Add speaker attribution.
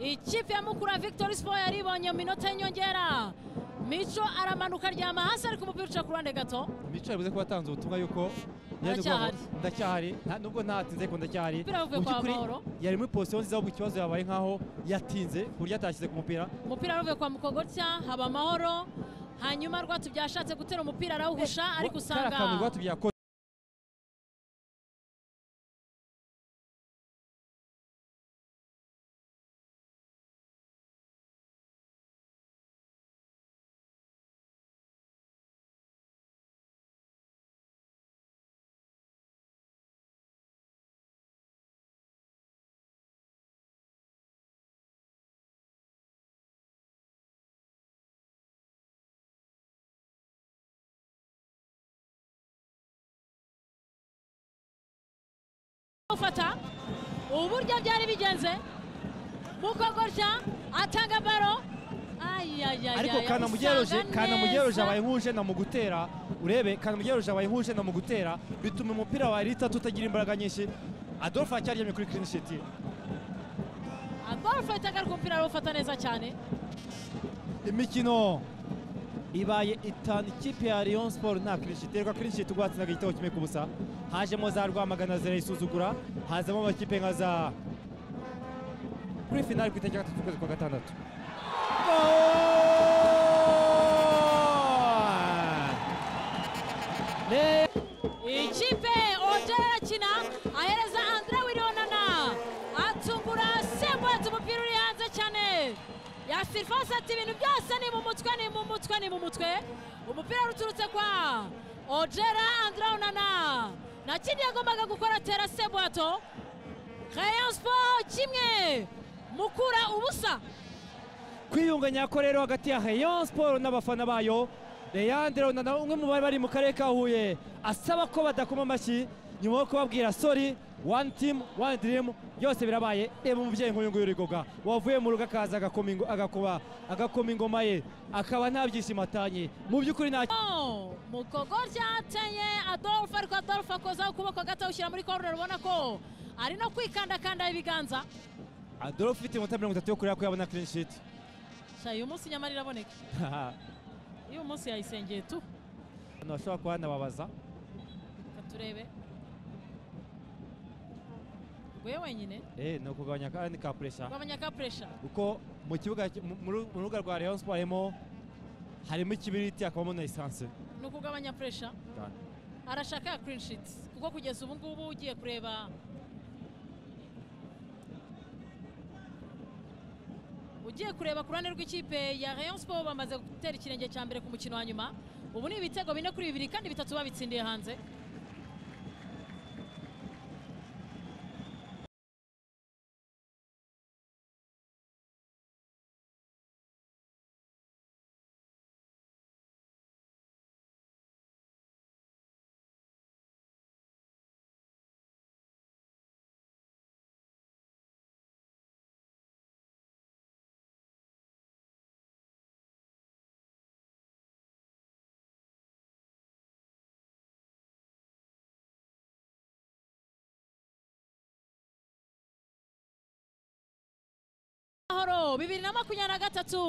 Speaker 1: ikipe ya mukura victoire sport yari ibonye mu minota y'inyongera mico aramanuka aryama hasi ariko umupira uca ku ruhande gato
Speaker 2: mico yavuze ko yatanze ubutumwa yuko yaje kuvuga ngo ndacyahari nta- nubwo ntatinze ko ndacyahari
Speaker 1: Umupira wavuye
Speaker 2: Mu
Speaker 1: kwa
Speaker 2: by'ukuri
Speaker 1: Mahoro.
Speaker 2: yari muri position nziza ahubwo ikibazo yabaye nkaho yatinze ku buryo atashyize ku mupira
Speaker 1: umupira wavuye kwa mukogotya haba amahoro hanyuma rwatubya yashatse gutera umupira arawuhusha ariko usanga
Speaker 2: kariya kantu rwatubyaye ko-
Speaker 1: ufata uburyo byari bigenze mukogotya atanga baro ayayayaya
Speaker 2: ariko kanamugeroje kanamugeroje abaye nk'uje na mu gutera urebe kanamugeroje abaye nk'uje na mu gutera bituma umupira wa lita tutagira imbaraga nyinshi adolphe acyaryamye kuri clean sheet ye.
Speaker 1: adolphe itagaruka umupira arawufata neza cyane
Speaker 2: imikino ibaye itanu ikipe ya Lyon Sport nta clean sheet reka clean sheet rwatsinaga igitego kimwe ku busa hajemo za Rwamagana zirayisuzugura hazamo amakipe nka za kuri finale ku itariki ya gatatu z'ukwezi kwa gatandatu Goal! Le-
Speaker 1: ikipe ojera irakina ahereza andira wirionana atungura sembwati umupira uri hanze cyane ya sirifasi ati ibintu byose ni mu mutwe ni mu mutwe ni mu mutwe umupira uturutse kwa ojera andira onana nta kindi yagombaga gukora atera sembwato Rayon Sport kimwe mukura ubusa
Speaker 2: kwiyunganya ko rero hagati ya Rayon Sport n'abafana bayo Leandre Onana umwe mu bari bari mu karere ka Huye asaba ko badakoma amashyi nyuma yo kubabwira sorry one team one dream byose birabaye reba umubyeyi nk'uyu nguyu uri goga wavuye mu rugo akaza agakoma ingo- agakuba agakoma ingoma ye akaba nta byishimo atanye mu by'ukuri nta
Speaker 1: Oh, mukogorya ateye adolphe ariko adolphe akozaho ukuboko gato awushyira muri koruneri ubona ko ari no kwikandakanda ibiganza
Speaker 2: Adolphe ufite inota mirongo itatu yo kureba ko yabona clean sheet
Speaker 1: sha uyu munsi nyamara iraboneka uyu munsi yayisengeye tu
Speaker 2: hano bashobora kuba hanababaza
Speaker 1: Reka turebe rwe wenyine
Speaker 2: eh ni ukugabanya akandi ka pressure
Speaker 1: rwabanya ka puresha
Speaker 2: kuko mu kibuga mu- mu mu rubuga rwa Rayon Sport harimo harimo ikibiriti hakabamo na esanse
Speaker 1: ni ukugabanya puresha arashaka ya clean sheet kuko kugeza ubu ngubu ugiye kureba ugiye kureba ku ruhande rw'ikipe ya Rayon Sport bamaze gutera ikirenge cya mbere ku mukino wa nyuma ubu ni ibitego bine kuri bibiri kandi bitatu babitsindiye hanze Mahoro bibiri na makumyabiri na gatatu